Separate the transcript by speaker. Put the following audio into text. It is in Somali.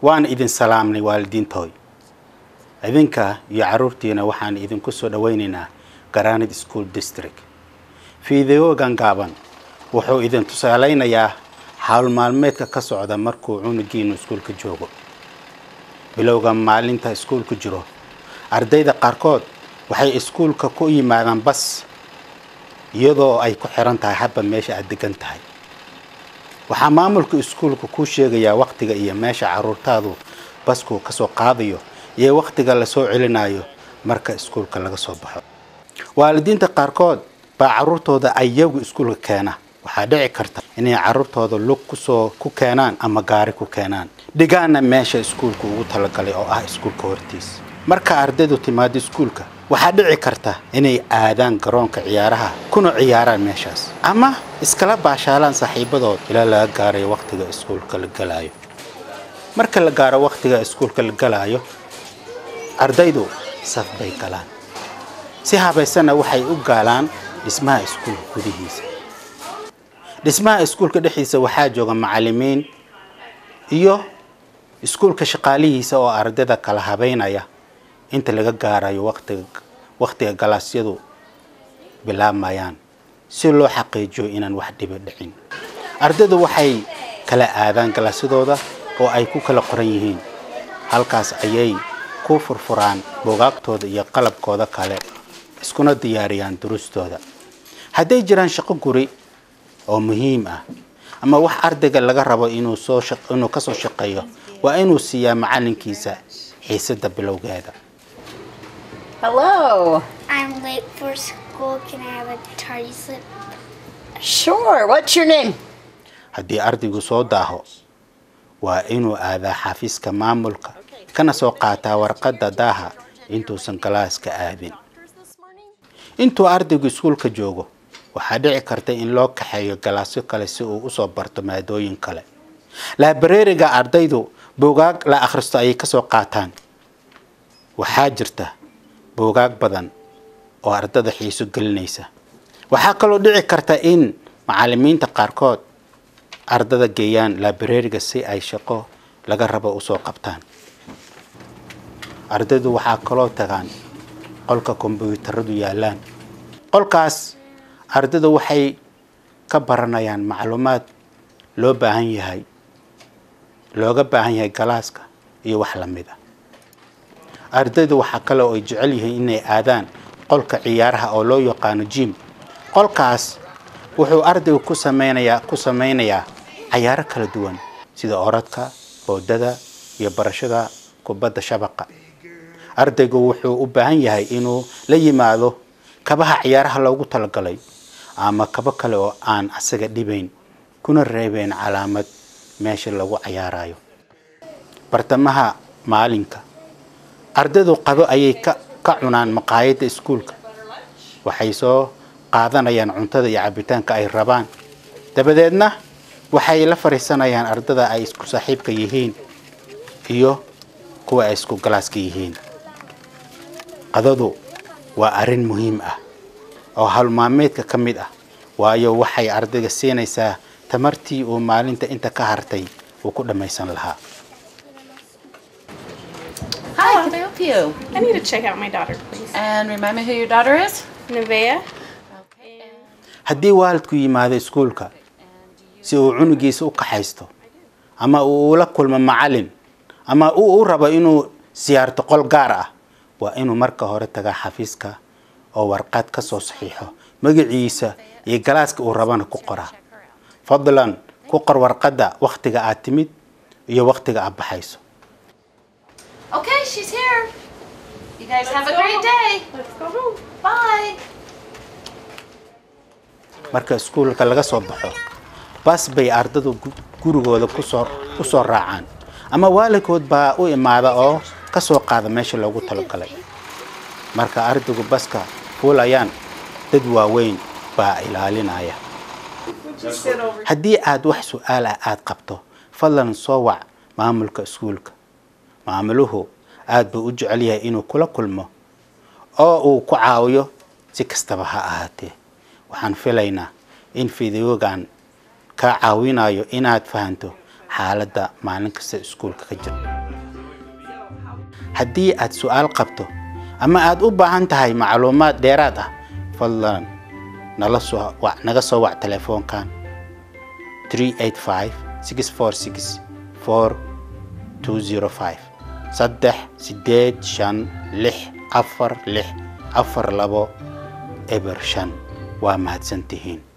Speaker 1: waan idin salaamnay waalidiintooy idinka iyo carruurtiina waxaan idinku soo dhowaynaynaa granid school district fiideogan gaaban wuxuu idin tusaalaynayaa hawl maalmeedka ka socda markuu cunugiinu iskuulka joogo bilowga maalinta iskuulka jiro ardayda qaarkood waxay iskuulka ku yimaadaan bas iyadoo ay ku xiran tahay habba meesha aad degan tahay waxaa maamulka iskuulka kuu sheegayaa wakhtiga iyo meesha carruurtaadu basku ka soo qaadayo iyo wakhtiga lasoo celinayo marka iskuulka laga soo baxo waalidiinta qaarkood baa carruurtooda ayagu iskuulka keena waxaa dhici karta inay carruurtooda lug kusoo ku keenaan ama gaari ku keenaan dhigaana meesha iskuulka ugu talagalay oo ah iskuulka hortiis marka ardaydu timaado iskuulka waxaa dhici karta inay aadaan garoonka ciyaaraha kuna ciyaaraan meeshaas ama iskala baashaalaan saaxiibadood ilaa laga gaarayo wakhtiga iskuulka la galaayo marka la gaaro wakhtiga iskuulka la galaayo ardaydu saf bay galaan si habaysanna waxay u gaalaan dhismaha iskuulka gudihiisa dhismaha iskuulka dhexdiisa waxaa jooga macallimiin iyo iskuulka shaqaalihiisa oo ardayda kala habeynaya inta laga gaarayo waqtiga wakhtiga galaasyadu bilaabmayaan si loo xaqiijiyo inaan wax dhibi dhicin ardaydu waxay kala aadaan galaasyadooda oo ay ku kala qoran yihiin halkaas ayay ku furfuraan bugaagtooda iyo qalabkooda kale iskuna diyaariyaan duruustooda hadday jiraan shaqo guri oo muhiim ah ama wax ardayga laga rabo inuu soo inuu ka soo shaqeeyo waa inuu siiyaa macallinkiisa xiisadda bilowgeeda
Speaker 2: Hello.
Speaker 3: I'm late for school. Can I have a tardy slip?
Speaker 2: Sure. What's your name?
Speaker 1: haddii ardaygu soo daaho waa inuu aadaa xafiiska maamulka kana soo qaataa warqadda daaha intuusan galaaska aadin intuu ardaygu iskuulka joogo waxaa dhici karta in loo kaxeeyo galaasyo kale si uu usoo barto maadooyin kale laabareeriga ardaydu buugaag la akhristo ayay kasoo qaataan waxaa jirta buugaag badan oo ardada xiiso gelinaysa waxaa kaloo dhici karta in macallimiinta qaarkood ardada geeyaan laabareeriga si ay shaqo laga rabo usoo qabtaan ardaydu waxaa kaloo tagaan qolka kombyuutaradu yaallaan qolkaas ardayda waxay ka baranayaan macluumaad loo baahan yahay looga baahan yahay galaaska iyo wax lamid a ardaydu waxaa kale oo ay jecel yihiin inay aadaan qolka ciyaaraha oo loo yaqaano jim qolkaas wuxuu ardaygu ku sameynayaa ku sameynayaa cayaaro kala duwan sida orodka boodada iyo barashada kubadda shabaqa ardaygu wuxuu u baahan yahay inuu la yimaado kabaha ciyaaraha loogu talagalay ama kabo kale oo aan asaga dhibayn kuna reebeen calaamad meesha lagu cayaarayo bartamaha maalinka ardaydu qado ayay ka ka cunaan maqaayadda iskuulka waxay soo qaadanayaan cuntada iyo cabitaanka ay rabaan dabadeedna waxay la fadhiisanayaan ardada ay isku saaxiibka yihiin iyo kuwa ay isku galaaska yihiin qadadu waa arrin muhiim ah oo halmaameedka ka mid ah waayo waxay ardayga siinaysaa tamartii uu maalinta inta ka hartay uu ku dhammaysan lahaa
Speaker 2: Hi, can I help you?
Speaker 4: I need to check out my daughter, please.
Speaker 2: And remind me who your daughter is?
Speaker 4: Nevea.
Speaker 1: haddii waalidku yimaado iskuulka si uu cunugiisa u kaxaysto ama uu ula kulmo macallin ama uu u rabo inuu siyaarto qol gaar ah waa inuu marka hore tagaa xafiiska oo warqad ka soo saxiixo magaciisa iyo galaaska uu rabana ku qoraa fadlan ku qor warqadda wakhtiga aad timid iyo wakhtiga aad baxayso
Speaker 2: Okay, she's here. You guys have a great day.
Speaker 4: Let's go home.
Speaker 2: Bye.
Speaker 1: marka iskuulka laga soo baxo bas bay ardadu gu- gurigooda kusoo ku soo raacaan ama waalidkood baa u imaada oo ka soo qaada meesha loogu talagalay marka ardaygu baska fuulayaan dad waaweyn baa ilaalinaya
Speaker 4: Just sit over
Speaker 1: haddii aad wax su-aal ah aad qabto fadlan soo wac maamulka iskuulka maamuluhu aad buu u jecel yahay inuu kula kulmo oo uu ku caawiyo si kastaba ha ahaatee waxaan filaynaa in fideogan kaa caawinayo inaad fahanto xaaladda maalin kasta iskuulka ka jirta haddii aad su-aal qabto ama aad u baahan tahay macluumaad dheeraad ah fadlan nala soo wa- naga soo wac telefoonkan 385 646 4205 saddex sideed shan lix afar lix afar labo eber shan waa mahadsantihiin